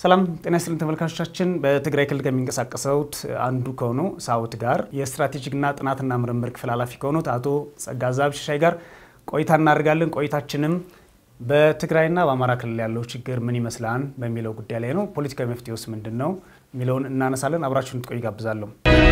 ሰላም ጤና ይስጥልን ተመልካቾቻችን። በትግራይ ክልል ከሚንቀሳቀሰውት አንዱ ከሆነው ሳውት ጋር የስትራቴጂክና ጥናትና ምርምር ክፍል ኃላፊ ከሆኑት አቶ ጸጋዛብ ሽሻይ ጋር ቆይታ እናደርጋለን። ቆይታችንም በትግራይና በአማራ ክልል ያለው ችግር ምን ይመስላል በሚለው ጉዳይ ላይ ነው። ፖለቲካዊ መፍትሄውስ ምንድን ነው የሚለውን እናነሳለን። አብራችሁን እንድትቆዩ ጋብዛለሁ።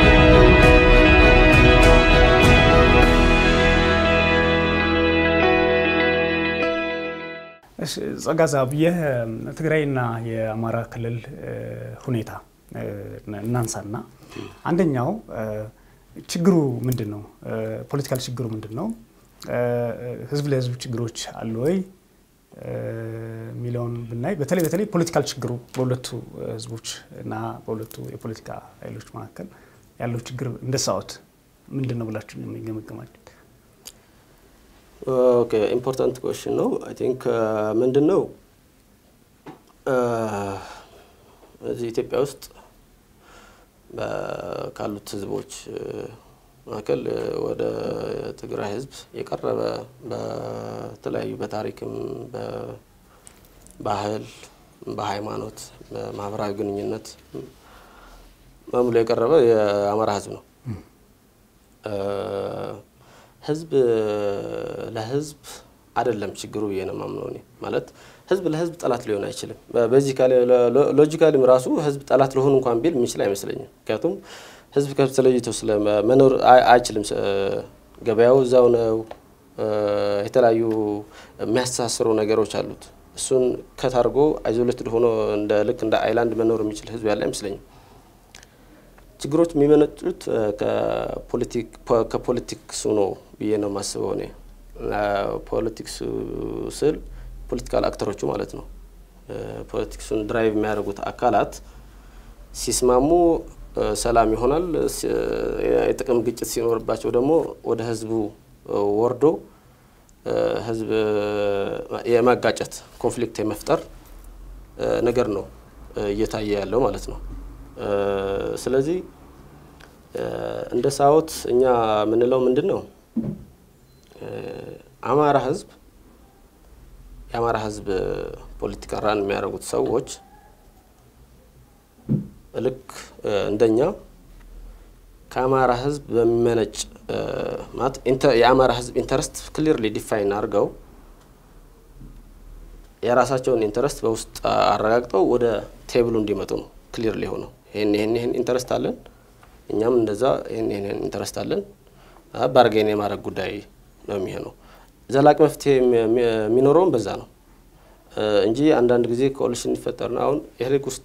ጸጋዛብ የትግራይና የአማራ ክልል ሁኔታ እናንሳና አንደኛው ችግሩ ምንድን ነው? ፖለቲካል ችግሩ ምንድን ነው? ህዝብ ለህዝብ ችግሮች አሉ ወይ የሚለውን ብናይ በተለይ በተለይ ፖለቲካል ችግሩ በሁለቱ ህዝቦች እና በሁለቱ የፖለቲካ ኃይሎች መካከል ያለው ችግር እንደ ሳዎት ምንድን ነው ብላችሁ የሚገመገማል? ኦኬ ኢምፖርታንት ኮሽን ነው። አይ ቲንክ ምንድን ነው እዚህ ኢትዮጵያ ውስጥ ካሉት ህዝቦች መካከል ወደ ትግራይ ህዝብ የቀረበ በተለያዩ በታሪክም፣ በባህል፣ በሃይማኖት፣ በማህበራዊ ግንኙነት በሙሉ የቀረበ የአማራ ህዝብ ነው። ህዝብ ለህዝብ አይደለም ችግሩ ብዬ ነው የማምነው እኔ። ማለት ህዝብ ለህዝብ ጠላት ሊሆን አይችልም። በዚካሊ ሎጂካሊም ራሱ ህዝብ ጠላት ሊሆን እንኳን ቢል የሚችል አይመስለኝም። ምክንያቱም ህዝብ ከህዝብ ተለይቶ ስለመኖር አይችልም። ገበያው እዛው ነው። የተለያዩ የሚያስተሳስሩ ነገሮች አሉት። እሱን ከታርጎ አይዞሌትድ ሆኖ እንደ ልክ እንደ አይላንድ መኖር የሚችል ህዝብ ያለ አይመስለኝም። ችግሮች የሚመነጩት ከፖለቲክሱ ነው ብዬ ነው የማስበው እኔ። ፖለቲክሱ ስል ፖለቲካል አክተሮቹ ማለት ነው። ፖለቲክሱን ድራይቭ የሚያደርጉት አካላት ሲስማሙ ሰላም ይሆናል። የጥቅም ግጭት ሲኖርባቸው ደግሞ ወደ ህዝቡ ወርዶ ህዝብ የማጋጨት ኮንፍሊክት የመፍጠር ነገር ነው እየታየ ያለው ማለት ነው። ስለዚህ እንደ ሳዎት እኛ የምንለው ምንድን ነው? አማራ ህዝብ የአማራ ህዝብ ፖለቲካ ራን የሚያደርጉት ሰዎች ልክ እንደኛ ከአማራ ህዝብ በሚመነጭ ማለት የአማራ ህዝብ ኢንተረስት ክሊርሊ ዲፋይን አድርገው የራሳቸውን ኢንተረስት በውስጥ አረጋግጠው ወደ ቴብሉ እንዲመጡ ነው ክሊርሊ ሆነው ይህን ይህን ይህን ኢንተረስት አለን እኛም እንደዛ ይህን ይህን ኢንተረስት አለን ባርጌን የማድረግ ጉዳይ ነው የሚሆነው። ዘላቂ መፍትሄ የሚኖረውም በዛ ነው እንጂ አንዳንድ ጊዜ ኮሊሽን ይፈጠርና አሁን ኢህአዴግ ውስጥ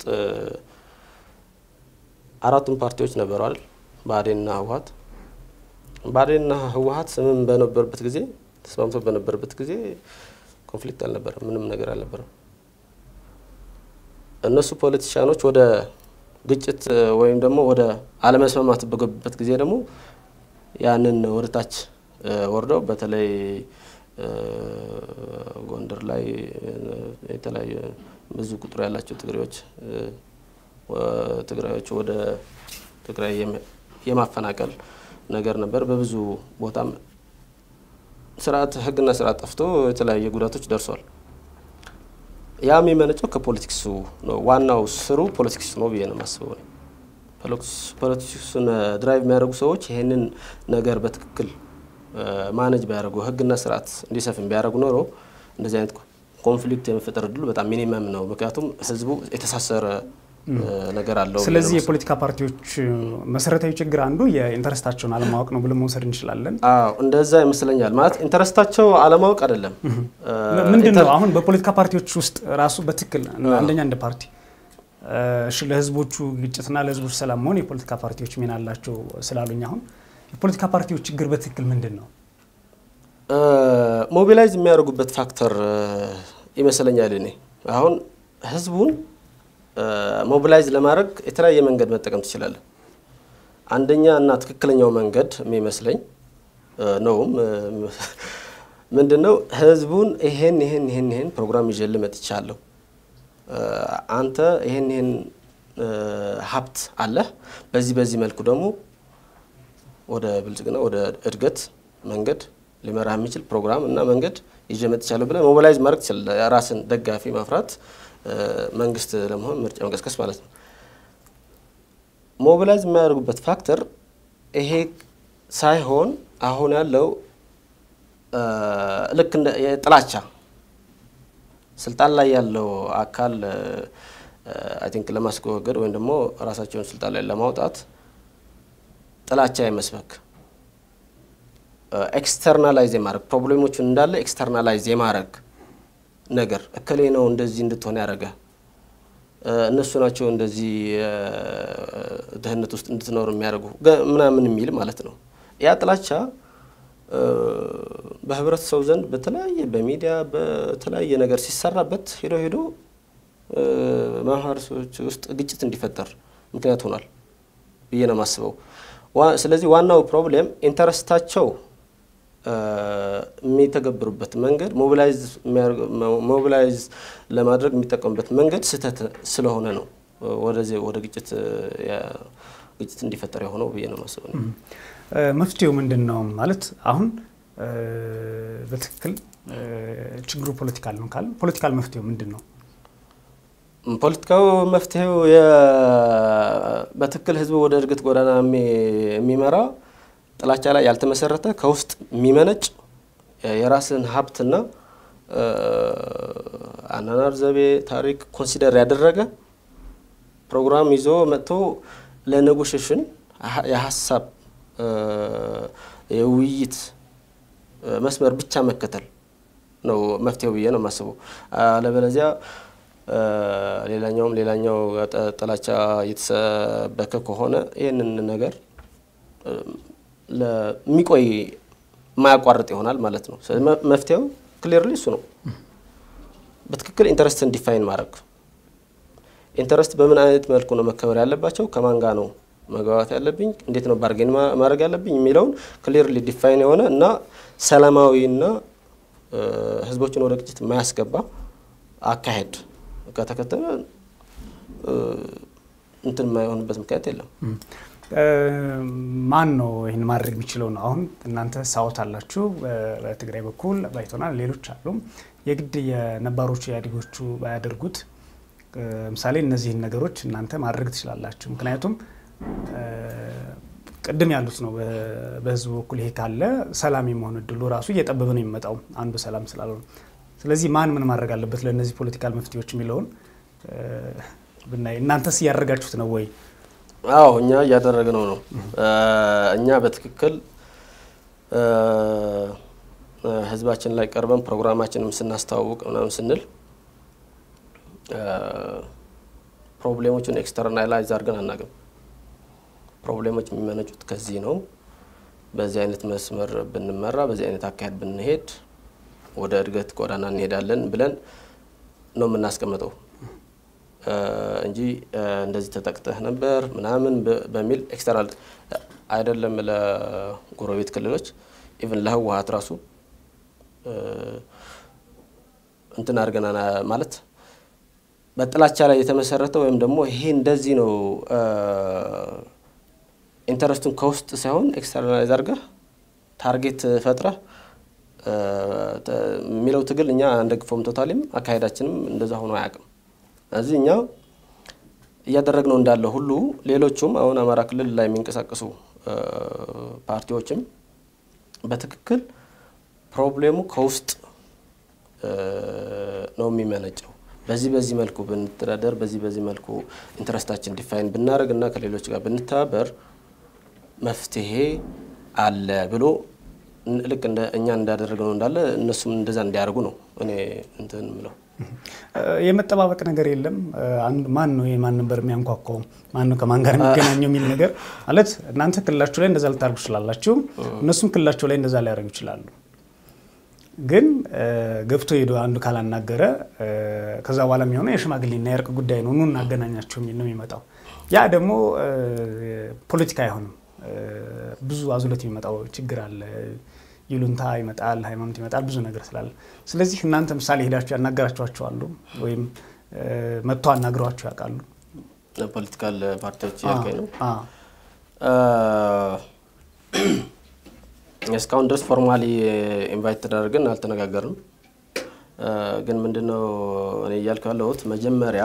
አራቱም ፓርቲዎች ነበሩ አይደል? ብአዴንና ህወሀት። ብአዴንና ህወሀት ስምም በነበረበት ጊዜ ተስማምቶ በነበረበት ጊዜ ኮንፍሊክት አልነበረም፣ ምንም ነገር አልነበረም። እነሱ ፖለቲሻኖች ወደ ግጭት ወይም ደግሞ ወደ አለመስማማት በገቡበት ጊዜ ደግሞ ያንን ወደ ታች ወርደው በተለይ ጎንደር ላይ የተለያዩ ብዙ ቁጥር ያላቸው ትግሬዎች ትግራዮች ወደ ትግራይ የማፈናቀል ነገር ነበር። በብዙ ቦታም ስርዓት ህግና ስርዓት ጠፍቶ የተለያየ ጉዳቶች ደርሷል። ያ የሚመነጨው ከፖለቲክሱ ነው። ዋናው ስሩ ፖለቲክስ ነው ብዬ ነው የማስበው። ፖለቲክሱን ድራይቭ የሚያደርጉ ሰዎች ይህንን ነገር በትክክል ማነጅ ቢያደርጉ ህግና ስርዓት እንዲሰፍን ቢያደርጉ ኖሮ እንደዚህ አይነት ኮንፍሊክት የመፈጠር እድሉ በጣም ሚኒመም ነው። ምክንያቱም ህዝቡ የተሳሰረ ነገር አለው። ስለዚህ የፖለቲካ ፓርቲዎች መሰረታዊ ችግር አንዱ የኢንተረስታቸውን አለማወቅ ነው ብለን መውሰድ እንችላለን። አዎ እንደዛ ይመስለኛል። ማለት ኢንተረስታቸው አለማወቅ አይደለም። ምንድን ነው አሁን በፖለቲካ ፓርቲዎች ውስጥ ራሱ በትክክል አንደኛ እንደ ፓርቲ እሺ ለህዝቦቹ ግጭትና ለህዝቦቹ ሰላም መሆን የፖለቲካ ፓርቲዎች ሚና አላቸው ስላሉኝ አሁን የፖለቲካ ፓርቲዎች ችግር በትክክል ምንድን ነው? ሞቢላይዝ የሚያደርጉበት ፋክተር ይመስለኛል። እኔ አሁን ህዝቡን ሞቢላይዝ ለማድረግ የተለያየ መንገድ መጠቀም ትችላለን። አንደኛ እና ትክክለኛው መንገድ የሚመስለኝ ነውም ምንድን ነው ህዝቡን ይሄን ይሄን ይሄን ይሄን ፕሮግራም ይዤልህ መጥቻለሁ፣ አንተ ይሄን ይሄን ሀብት አለህ፣ በዚህ በዚህ መልኩ ደግሞ ወደ ብልጽግና ወደ እድገት መንገድ ሊመራ የሚችል ፕሮግራም እና መንገድ ይዤ መጥቻለሁ ብለህ ሞቢላይዝ ማድረግ ትችላለህ። ራስን ደጋፊ ማፍራት መንግስት ለመሆን ምርጫ መቀስቀስ ማለት ነው። ሞቢላይዝ የሚያደርጉበት ፋክተር ይሄ ሳይሆን አሁን ያለው ልክ እንደ የጥላቻ ስልጣን ላይ ያለው አካል አይ ቲንክ ለማስወገድ ወይም ደግሞ ራሳቸውን ስልጣን ላይ ለማውጣት ጥላቻ የመስበክ ኤክስተርናላይዝ የማድረግ ፕሮብሌሞቹን እንዳለ ኤክስተርናላይዝ የማድረግ ነገር እከሌ ነው እንደዚህ እንድትሆን ያደረገ እነሱ ናቸው እንደዚህ ድህነት ውስጥ እንድትኖር የሚያደርጉ ምናምን የሚል ማለት ነው። ያ ጥላቻ በህብረተሰቡ ዘንድ በተለያየ በሚዲያ በተለያየ ነገር ሲሰራበት ሄዶ ሄዶ ማህበረሰቦች ውስጥ ግጭት እንዲፈጠር ምክንያት ሆኗል ብዬ ነው የማስበው። ስለዚህ ዋናው ፕሮብሌም ኢንተረስታቸው የሚተገብሩበት መንገድ ሞቢላይዝ ለማድረግ የሚጠቀሙበት መንገድ ስህተት ስለሆነ ነው ወደዚህ ወደ ግጭት ግጭት እንዲፈጠር የሆነው ብዬ ነው የማስበው። መፍትሄው ምንድን ነው ማለት አሁን በትክክል ችግሩ ፖለቲካል ነው ካለ ፖለቲካል መፍትሄው ምንድን ነው? ፖለቲካው መፍትሄው በትክክል ህዝቡ ወደ እድገት ጎዳና የሚመራ ጥላቻ ላይ ያልተመሰረተ ከውስጥ የሚመነጭ የራስን ሀብትና አናናር ዘይቤ፣ ታሪክ ኮንሲደር ያደረገ ፕሮግራም ይዞ መጥቶ ለኔጎሽሽን የሀሳብ የውይይት መስመር ብቻ መከተል ነው መፍትሄው ብዬ ነው የማስበው። አለበለዚያ ሌላኛውም ሌላኛው ጥላቻ እየተሰበከ ከሆነ ይህንን ነገር ለሚቆይ የማያቋርጥ ይሆናል ማለት ነው። መፍትሄው ክሊርሊ እሱ ነው። በትክክል ኢንተረስትን ዲፋይን ማድረግ ኢንተረስት በምን አይነት መልኩ ነው መከበር ያለባቸው፣ ከማን ጋር ነው መግባባት ያለብኝ፣ እንዴት ነው ባርጌን ማድረግ ያለብኝ የሚለውን ክሊርሊ ዲፋይን የሆነ እና ሰላማዊና ህዝቦችን ወደ ግጭት የማያስገባ አካሄድ ከተከተለ እንትን የማይሆንበት ምክንያት የለም። ማን ነው ይህን ማድረግ የሚችለው ነው? አሁን እናንተ ሳውት አላችሁ፣ በትግራይ በኩል ባይቶናል፣ ሌሎች አሉ። የግድ የነባሮቹ ኢህአዴጎቹ ባያደርጉት ምሳሌ እነዚህን ነገሮች እናንተ ማድረግ ትችላላችሁ። ምክንያቱም ቅድም ያሉት ነው። በህዝቡ በኩል ይሄ ካለ ሰላም የመሆን እድሉ ራሱ እየጠበበ ነው የሚመጣው አንዱ ሰላም ስላልሆነ። ስለዚህ ማን ምን ማድረግ አለበት ለእነዚህ ፖለቲካል መፍትሄዎች የሚለውን ብናይ፣ እናንተስ እያደረጋችሁት ነው ወይ? አዎ እኛ እያደረግነው ነው። እኛ በትክክል ህዝባችን ላይ ቀርበን ፕሮግራማችንም ስናስተዋውቅ ምናምን ስንል ፕሮብሌሞቹን ኤክስተርናላይዝ አድርገን አናውቅም። ፕሮብሌሞች የሚመነጩት ከዚህ ነው። በዚህ አይነት መስመር ብንመራ፣ በዚህ አይነት አካሄድ ብንሄድ ወደ እድገት ጎዳና እንሄዳለን ብለን ነው የምናስቀምጠው እንጂ እንደዚህ ተጠቅጠህ ነበር ምናምን በሚል ኤክስተርናል አይደለም። ለጎረቤት ክልሎች ኢቭን ለህወሀት ራሱ እንትን አድርገና ማለት በጥላቻ ላይ የተመሰረተ ወይም ደግሞ ይሄ እንደዚህ ነው ኢንተረስቱን ከውስጥ ሳይሆን ኤክስተርናላይዝ አድርገህ ታርጌት ፈጥረህ የሚለው ትግል እኛ አንደግፈውም። ቶታሊም አካሄዳችንም እንደዛ ሆኖ አያውቅም። ስለዚህ እኛ እያደረግነው እንዳለ ሁሉ ሌሎቹም አሁን አማራ ክልል ላይ የሚንቀሳቀሱ ፓርቲዎችም በትክክል ፕሮብሌሙ ከውስጥ ነው የሚመነጨው። በዚህ በዚህ መልኩ ብንተዳደር፣ በዚህ በዚህ መልኩ ኢንትረስታችን ዲፋይን ብናደርግ እና ከሌሎች ጋር ብንተባበር መፍትሄ አለ ብሎ ልክ እንደ እኛ እንዳደረግነው እንዳለ እነሱም እንደዛ እንዲያደርጉ ነው እኔ እንትን ምለው። የመጠባበቅ ነገር የለም። ማን ነው ማን ነበር የሚያንኳኳው፣ ማን ነው ከማን ጋር የሚገናኘው የሚል ነገር ማለት እናንተ ክልላችሁ ላይ እንደዛ ልታደርጉ ትችላላችሁ፣ እነሱም ክልላቸው ላይ እንደዛ ሊያደርጉ ይችላሉ። ግን ገብቶ ሄዶ አንዱ ካላናገረ ከዛ በኋላ የሚሆነው የሽማግሌና የእርቅ ጉዳይ ነው፣ ኑ እናገናኛቸው የሚል ነው የሚመጣው። ያ ደግሞ ፖለቲካ አይሆንም። ብዙ አዙለት የሚመጣው ችግር አለ። ይሉንታ ይመጣል፣ ሃይማኖት ይመጣል፣ ብዙ ነገር ስላለ። ስለዚህ እናንተ ምሳሌ ሄዳችሁ ያናገራችኋቸው አሉ ወይም መጥቶ አናግረዋችሁ ያውቃሉ? ፖለቲካል ፓርቲዎች ያልከኝ ነው። እስካሁን ድረስ ፎርማሊ ኢንቫይት ተደረግን አልተነጋገርንም። ግን ምንድነው እኔ እያልኩ ያለሁት መጀመሪያ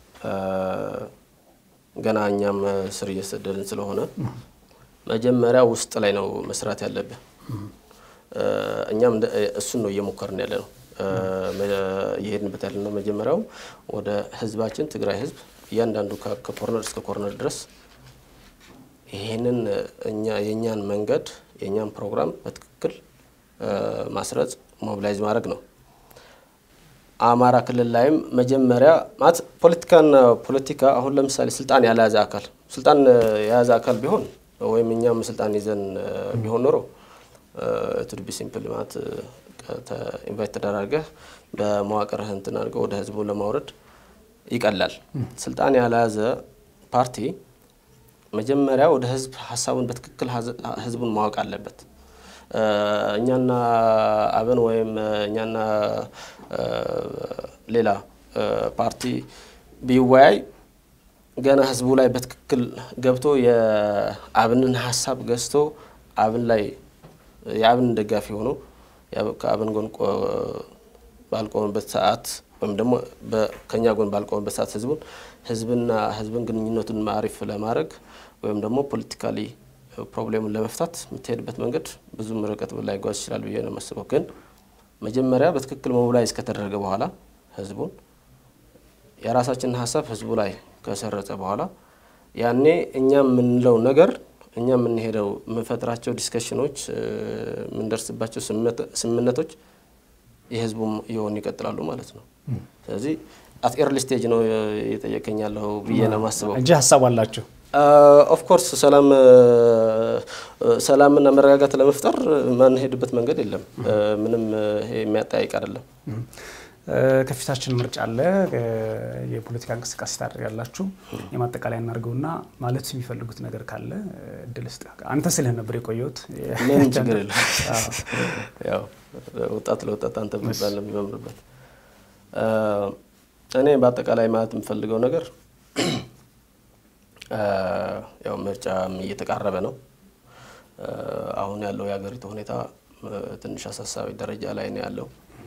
ገና እኛም ስር እየሰደድን ስለሆነ መጀመሪያ ውስጥ ላይ ነው መስራት ያለብን። እኛም እሱን ነው እየሞከርን ያለ ነው እየሄድንበት ያለ ነው። መጀመሪያው ወደ ህዝባችን ትግራይ ህዝብ እያንዳንዱ ከኮርነር እስከ ኮርነር ድረስ ይህንን እኛ የእኛን መንገድ የእኛን ፕሮግራም በትክክል ማስረጽ ሞቢላይዝ ማድረግ ነው። አማራ ክልል ላይም መጀመሪያ ማለት ፖለቲካና ፖለቲካ አሁን ለምሳሌ ስልጣን ያልያዘ አካል ስልጣን የያዘ አካል ቢሆን ወይም እኛም ስልጣን ይዘን ቢሆን ኖሮ ቱድቢ ሲምፕል ማለት ኢንቫይት ተደራርገህ በመዋቅርህ እንትን አድርገው ወደ ህዝቡ ለማውረድ ይቀላል። ስልጣን ያልያዘ ፓርቲ መጀመሪያ ወደ ህዝብ ሀሳቡን በትክክል ህዝቡን ማወቅ አለበት። እኛና አብን ወይም እኛና ሌላ ፓርቲ ቢወያይ ገና ህዝቡ ላይ በትክክል ገብቶ የአብንን ሀሳብ ገዝቶ አብን ላይ የአብን ደጋፊ ሆኖ ከአብን ጎን ባልቆመበት ሰዓት ወይም ደግሞ ከኛ ጎን ባልቆመበት ሰዓት ህዝቡን ህዝብና ህዝብን ግንኙነቱን አሪፍ ለማድረግ ወይም ደግሞ ፖለቲካሊ ፕሮብሌሙን ለመፍታት የምትሄድበት መንገድ ብዙም ርቀት ላይጓዝ ይችላል ብዬ ነው የማስበው። ግን መጀመሪያ በትክክል ሞቢላይዝ ከተደረገ በኋላ ህዝቡን የራሳችንን ሀሳብ ህዝቡ ላይ ከሰረጸ በኋላ ያኔ እኛ የምንለው ነገር እኛ የምንሄደው የምንፈጥራቸው ዲስከሽኖች፣ የምንደርስባቸው ስምምነቶች የህዝቡም እየሆኑ ይቀጥላሉ ማለት ነው። ስለዚህ አት ኤርሊ ስቴጅ ነው እየጠየቀኝ ያለው ብዬ ነው የማስበው እንጂ ሀሳብ አላቸው። ኦፍኮርስ ሰላም ሰላምና መረጋጋት ለመፍጠር ማንሄድበት መንገድ የለም። ምንም ይሄ የሚያጠያይቅ አይደለም። ከፊታችን ምርጫ አለ። የፖለቲካ እንቅስቃሴ ታደርጋላችሁ። የማጠቃለያ እናድርገውና ማለት የሚፈልጉት ነገር ካለ እድል ስጥ። አንተ ስልህ ነበር የቆየሁት። ምንም ችግር የለም። ያው ወጣት ለወጣት አንተ የሚባል ነው የሚመምርበት። እኔ በአጠቃላይ ማለት የምፈልገው ነገር ያው ምርጫም እየተቃረበ ነው። አሁን ያለው የሀገሪቱ ሁኔታ ትንሽ አሳሳቢ ደረጃ ላይ ነው ያለው።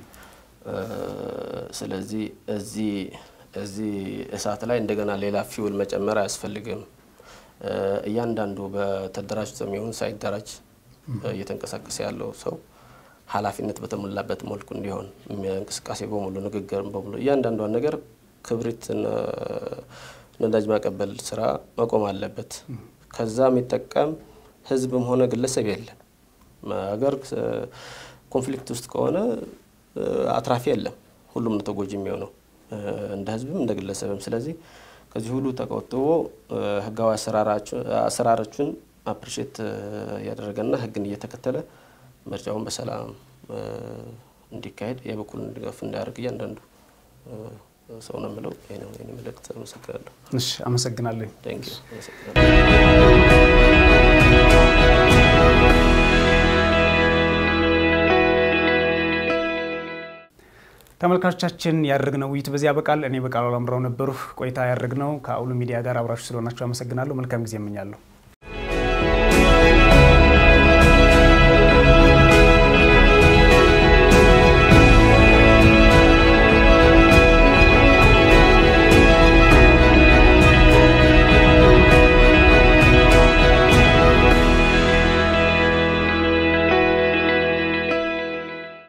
ስለዚህ እዚህ እዚህ እሳት ላይ እንደገና ሌላ ፊውል መጨመር አያስፈልግም። እያንዳንዱ በተደራጅቶም ይሁን ሳይደራጅ እየተንቀሳቀሰ ያለው ሰው ኃላፊነት በተሞላበት መልኩ እንዲሆን እንቅስቃሴ በሙሉ ንግግር በሙሉ እያንዳንዷን ነገር ክብሪት ነዳጅ ማቀበል ስራ መቆም አለበት። ከዛ የሚጠቀም ህዝብም ሆነ ግለሰብ የለም። ሀገር ኮንፍሊክት ውስጥ ከሆነ አትራፊ የለም። ሁሉም ነው ተጎጂ የሚሆነው እንደ ህዝብም እንደ ግለሰብም። ስለዚህ ከዚህ ሁሉ ተቆጥቦ ህጋዊ አሰራሮችን አፕሪሼት እያደረገና ህግን እየተከተለ ምርጫውን በሰላም እንዲካሄድ የበኩሉን ድጋፍ እንዳያደርግ እያንዳንዱ ሰው ነው የምለው። ይሄ ነው የኔ መልእክት። አመሰግናለሁ። እሺ፣ አመሰግናለሁ። ቴንክ ዩ። አመሰግናለሁ። ተመልካቾቻችን ያደረግነው ውይይት በዚህ ያበቃል። እኔ በቃሉ አላምራው ነበሩ ቆይታ ያደረግነው ከአውሎ ሚዲያ ጋር አብራችሁ ስለሆናችሁ አመሰግናለሁ። መልካም ጊዜ እመኛለሁ።